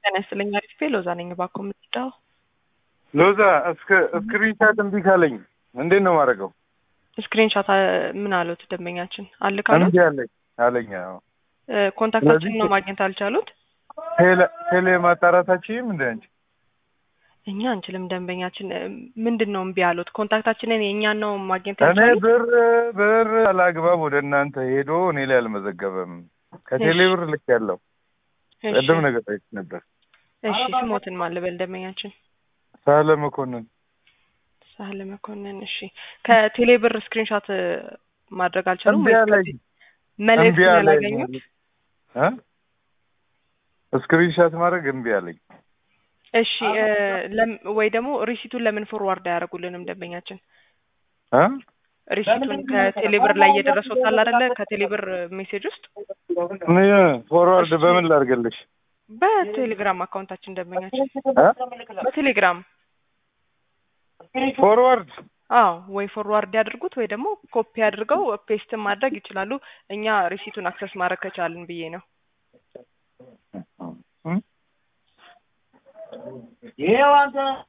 ጤና ይስጥልኝ። አሪፍ ሎዛ ነኝ። እባክዎ የምትወዳው ሎዛ እስከ ስክሪንሻት እምቢ ካለኝ እንዴት ነው ማድረገው? ስክሪንሻት ምን አሉት ደንበኛችን አለ ካሉት እምቢ አለኝ አለኝ። አዎ ኮንታክታችን ስለዚህ- ነው ማግኘት አልቻሉት። ቴሌ ቴሌ ማጣራታችሁም እንደ አንቺ እኛ አንችልም። ደንበኛችን እ፣ ምንድን ነው እምቢ አሉት? ኮንታክታችንን የእኛን ነው ማግኘት እኔ ያልቻሉት። ብር ብር አላግባብ ወደ እናንተ ሄዶ እኔ ላይ አልመዘገበም። ከቴሌ እሺ። ብር ልክ ያለው እሺ ቅድም ነገር ጠይቅ ነበር። እሺ፣ ስሞትን ማልበል ደንበኛችን ሳለ መኮንን ሳህለ መኮንን። እሺ ከቴሌ ብር ስክሪንሻት እ፣ ማድረግ አልቻሉም እምቢ ወይስ አለኝ ከዚህ መልእክት እምቢ አለኝ ያላገኙት? እ? ስክሪንሻት ማድረግ እምቢ አለኝ። እሺ እ፣ ለም- ወይ ደግሞ ሪሲቱን ለምን ፎርዋርድ አያደርጉልንም ደንበኛችን? እ? ሪሲቱን ከቴሌ ብር ላይ እየደረሰው ታል አይደለ? ከቴሌ ብር ሜሴጅ ውስጥ እኔ ፎርዋርድ በምን ላድርግልሽ? በቴሌግራም አካውንታችን ደንበኛችን እ? በቴሌግራም ፎርዋርድ አዎ ወይ ፎርዋርድ ያድርጉት ወይ ደግሞ ኮፒ አድርገው ፔስትን ማድረግ ይችላሉ። እኛ ሪሲቱን አክሰስ ማድረግ ከቻልን ብዬ ነው። እ?